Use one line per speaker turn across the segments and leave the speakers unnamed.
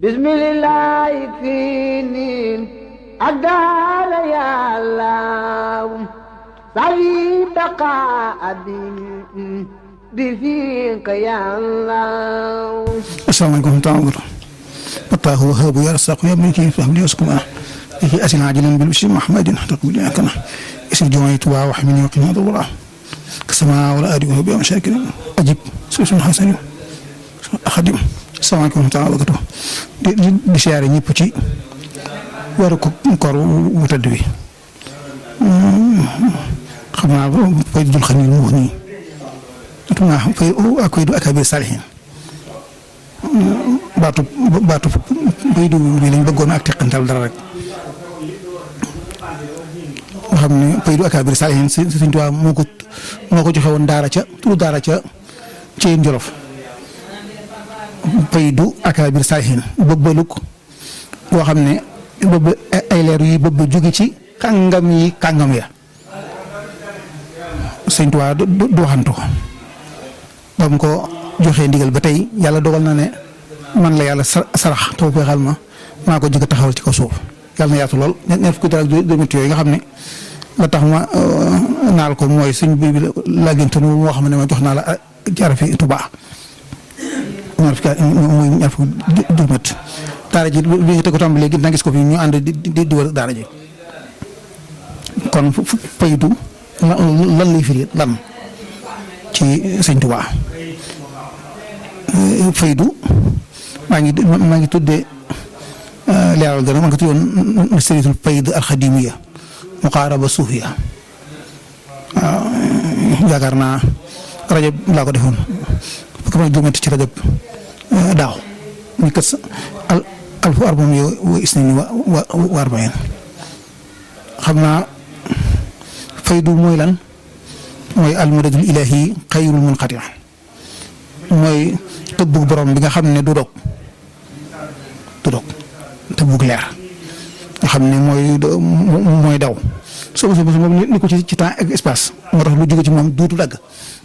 bismillah fii niin ak daala yàllaaw sawi baqa abi bi fiika yàllaaw
asalaamaaleykum taala fataahu wahaabu ya rasaqu ya miki fahli waskuma iki asin ajilan bil bishri muhammadin taqbil yakana isir jomay tuba wa hamini wa qina dawra kasama wala adi wa bi mashakil ajib susun hasan khadim asalaamaaleykum taala wakatu di di siyaare ñëpp ci waru ko koor wu tëdd wi xam naa fay dul xam ni mu wax nii xam naa fay akoy du akabir salihin baatu baatu bay du bi lañ bëggoon ak teqantal dara rek nga xam ne pay du akabir salihin si Sëriñ Tuubaa moo ko moo ko joxe woon daara ca turu daara ca Ceen Jolof pay du akabir salihin bëbbaluk boo xam ne bëbb ay leer yi bëbb jóge ci kàngam yi kàngam ya Sëriñ Tuubaa du waxantu ba mu ko joxee ndigal ba tey yàlla dogal na ne man la yàlla sarax taw feexal ma maa ko jëkk taxawal ci kaw suuf yàlla na yaatu lool ñeent fukki dara ak juróom-ñett yooyu nga xam ne la tax ma naal ko mooy suñ bi laagintu moo xam ne ma jox naa la jarafi Tuubaa ñaar fukki muy ñaar fukki juróom-ñett daara ji bi nga teg ko tàmbalee gis naa gis ko fi ñu ànd di di di wër daara ji kon faydu lan lay firi lan ci sëñ Tuubaa faydu maa ngi maa ngi tuddee leeral gën a maa ngi tuddoon sëritul fayd alxadimiya muqaaraba suufiya waaw yaakaar naa rajab laa ko defoon fukki fan juróom-ñett ci rajab daaw ñu kës al alfu arbam yo wa isnaini wa wa arbain xam naa faydu mooy lan mooy almadadul ilahi xayrul munqati mooy tëbbug borom bi nga xam ne du dog du dog tëbbug leer nga xam ne mooy mooy daw soo su moom ni ko ci ci temps ak espace moo tax lu jóge ci moom duutu dagg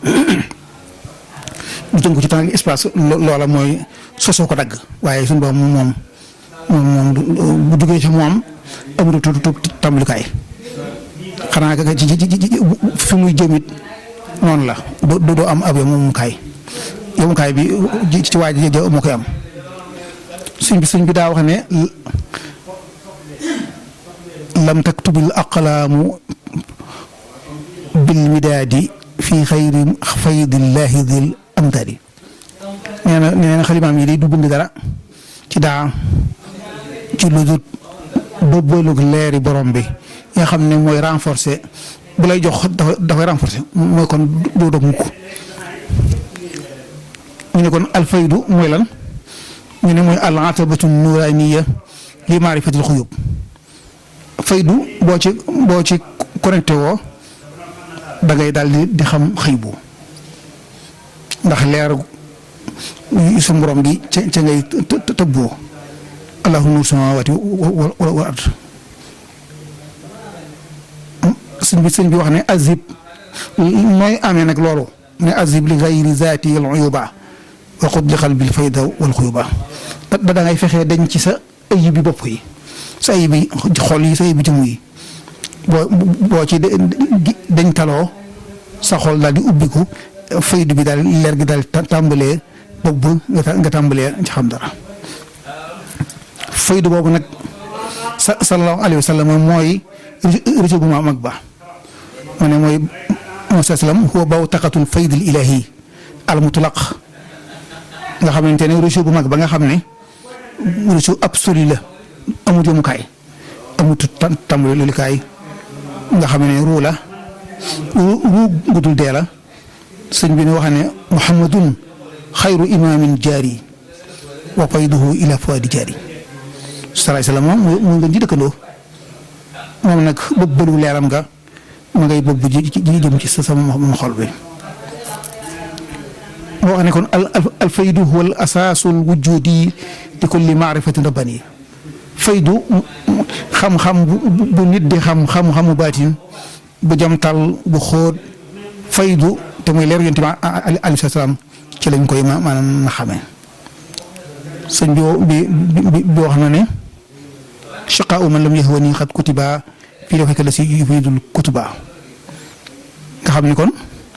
lu tënk ko ci temps ak espace loola mooy sosoo ko dagg waaye suñu borom moom moom moom bu jógee ci moom amul tu tàmbalikaay xanaa ci fi muy jëmit noonu la doo doo am ab yemukaay yemukaay bi ci waa ji moo koy am sëñ bi sëñ bi daa wax ne lam taktubil aqlaamu bil midaadi fi xayri faydillahi dil amdaadi nee na nee na xalimaam yi day du bind dara ci daa ci lu dul bëbbalug leeri borom bi nga xam ne mooy renforcer bu lay jox dafa dafay renforcer mooy kon doo dog mukk ñu ne kon alfaydu mooy lan ñu ne mooy al atabatu nuraniya li maarifatil xuyub faydu boo ci boo ci connecté woo da ngay daal di di xam xëybu ndax leer su borom gi ca ca ngay tëbboo allahu nur samawati wal ard sëñ bi sëñ bi wax ne azib nooy amee nag loolu ne azib li gayri zaati al uyuba wa qud li qalbil fayda wal xuyuba da da ngay fexee dañ ci sa ayib bi bopp yi sa ayib bi xol yi sa ayib bi jëmm yi boo boo ci dañ taloo sa xol daal di ubbiku faydu bi daal leer gi daal tàmbalee bopp nga tàmbalee ci xam dara faydu boobu nag sa sallallahu alayhi wa sallam mooy rëcc bu ma mag ba ma ne mooy Musaa sallam huwa bawtaqatul faydil ilahi al mutlaq nga xamante ne rëcc bu mag ba nga xam ne rëcc absolu la amu jëmukaay amut tàmbali lolikaay nga xam ne ruu la ruu gudul dee la sëñ bi ne wax ne muhammadun xayru imaamin jaari wa fayduhu ila fuadi jaari salaay salaam moom mu nga ji dëkkandoo moom nag bëgg bëlu leeram nga ma ngay bëgg ji ji jëm ci sa sama xol bi moo wax ne kon al al faydu huwa al asaasul wujudi di kulli maarifatin rabbani faydu xam-xam bu nit di xam xam-xamu baatin bu jamtal bu xóot faydu te muy leer yonent bi alayhi salaam ci lañ koy maanaam na xamee sëñ bi bi bi wax na ne shaqaa'u man lam yahwani xat kutiba fii dafay la si yufidul kutuba nga xam ni kon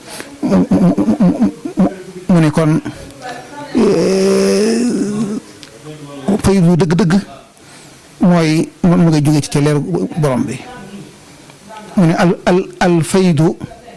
mu ne kon faydu dëgg-dëgg mooy mu ngay jógee ci ca leer borom bi mu ne al al al faydu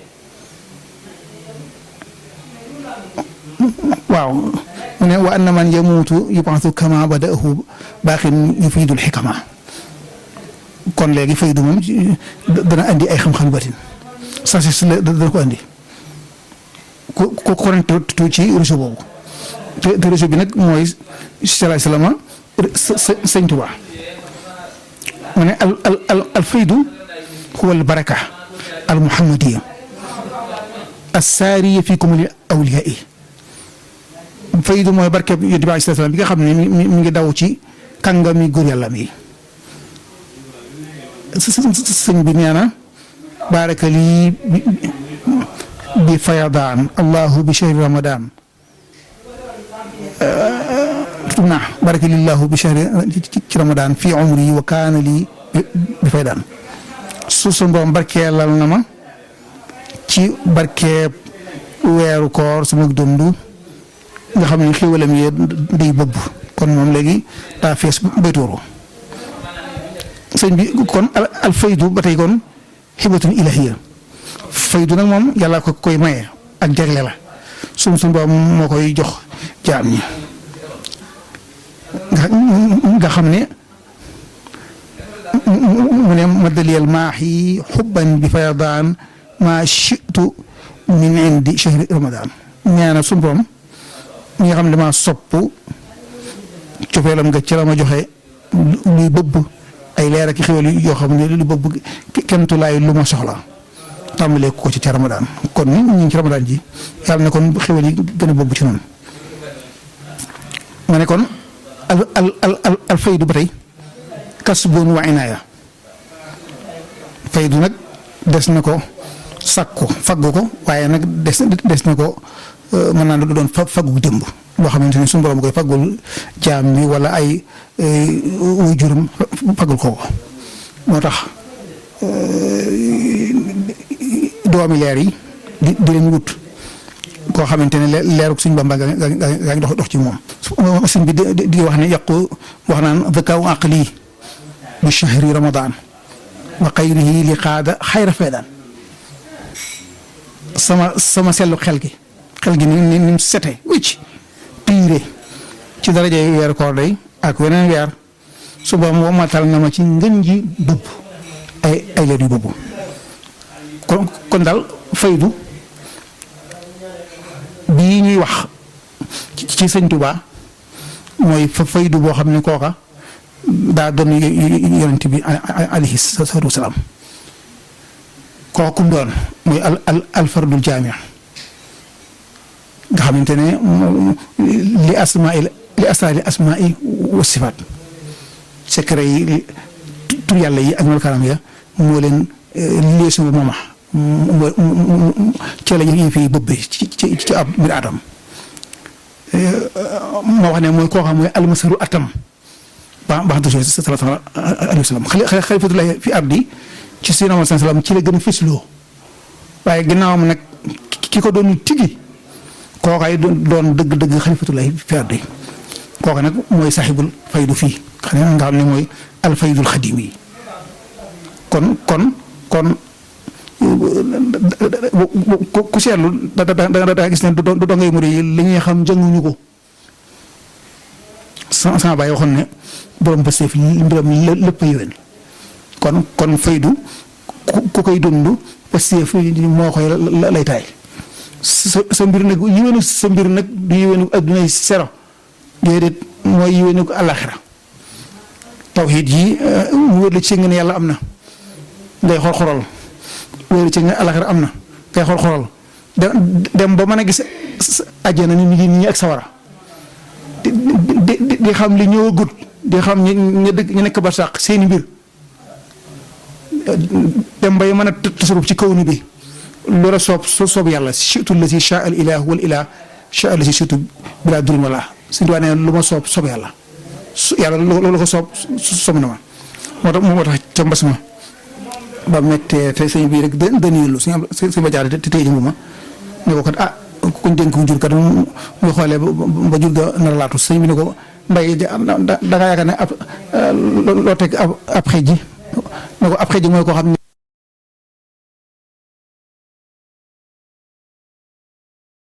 waaw mu ne wa anna man yamuutu yubaatu kama badaahu baaxin yufiidul xikama kon léegi faydu moom dana andi ay xam-xam batin sa si la dana ko andi ku ku connecté ci réseau boobu te te réseau bi nag mooy salaay salaama sëñ Tuubaa mu ne al al al al faydu huwa al baraka al muhammadiya assaariya fi kumuli awliyaa yi faydu mooy barke yonent bi alayhi salaam bi nga xam ne mi mi ngi daw ci kàngami góor yàlla mi sëñ bi nee na baraka lii bi fayadaan allahu bi shahri ramadan tub naa baraka lillahu bi shahri ci ramadan fi umri wa kaana lii bi faydaan su su mboom barkeelal na ma ci barkeeb weeru koor sama dund nga xam ne xéwalam yee day bëbb kon moom léegi daa fees bay tuuru sëñ bi kon al faydu ba tey kon xibatun ilahiya faydu nag moom yàlla ko koy maye ak jagle la sum sum boobu moo koy jox jaam ñi nga xam ne mu ne madaliyal maaxi xubban bi fayadaan maa shitu min indi chahri ramadan ñaana sum borom ñi nga xam ne damaa sopp cofeelam nga ci la ma joxe luy bëbb ay leer ak xéwal yoo xam ne lu bëbb kentu laay lu ma soxla tàmbalee ko ci ca ramadaan kon ñu ngi ci ramadaan ji yàlla ne kon xéwal yi gën a bëbb ci noonu ma ne kon al al al al faydu ba tey kasbun wa inaaya faydu nag des na ko sakku faggu ko waaye nag des des na ko mën naa doon faggu démb boo xamante ne suñu borom koy faggul jaam bi wala ay wuy juram faggul ko moo tax doomi leer yi di di leen wut koo xamante ne leeruk suñ Bamba nga nga ngi dox dox ci moom. sëñ bi di di wax ne yàqu wax naan zakaaw aqli bi shahri ramadan wa xayrihi li qaada xayra faydaan sama sama sellu xel gi xel gi ni ni ni mu sete wicc piire ci daraja weeru koor day ak weneen weer suba mu matal na ma ci ngën ji bëbb ay ay leer yu bëbb kon kon daal faydu bii ñuy wax ci sëñ Tuubaa mooy fa faydu boo xam ne kooka daa doon yonent bi alayhi salaatu wasalaam kooka kum doon mooy al al alfardul jaami nga xamante ne li asmaa li asaali asmaa yi wa sifaat secret yi tur yàlla yi ak melokaanam ya moo leen lii sama mooma ci la ñu fi bëbbe ci ci ci ab mbir aadam moo wax ne mooy koo xam mooy almasaru atam ba baax na si sallallahu alayhi wa sallam xali xalifatullahi fi ardi ci Seydina Muhammad sallam ci la gën a fësloo waaye ginnaawam nag ki ko doon tigi kookaay doon dëgg-dëgg xalifatullahi fi ardi kooka nag mooy saxibul faydu fii xam ne nga xam ne mooy alfaydul xadim yi kon kon kon ku seetlu da da da da gis ne du dongay mu yi li ñuy xam jënguñu ko sama sama baay waxoon ne borom bësee fi mbiram lépp a yéwén kon kon faydu ku koy dund bësee fi moo koy lay taay sa sa mbir nag yéwénu sa mbir nag du yéwénu addunay sero déedéet mooy yéwénu ko àllaaxira tawxiid yi mu wér la ci nga ne yàlla am na ngay xor xoral wéeru ci nga alaxira am na ngay xool xoolal dem ba mën a gis àjjana ni nit ñi ak sawara di di di xam li ñëwagut di xam ñi ñu dëkk ñu nekk ba sàq seeni mbir dem bay mën a tasaruf ci kaw ni bi loola soob soob yàlla surtout la si sha al ilah wal ilah sha al si surtout bila durin wala suñu tubaab nee lu ma soob soob yàlla su yàlla loolu ko soob soob na ma moo tax moo tax ca mbas ma ba mettee te sëñ bii rek dë dëniilu suñu am suñu ba jaar te téye ma ne ko kat ah kuñ dénk mu jur kat mu xoolee ba jur ga nar a laatu sëñ bi ne ko mbay da da ngaa yaakaar ne ab loo teg ab ab xëy ji ne ko ab xëy ji mooy koo xam ne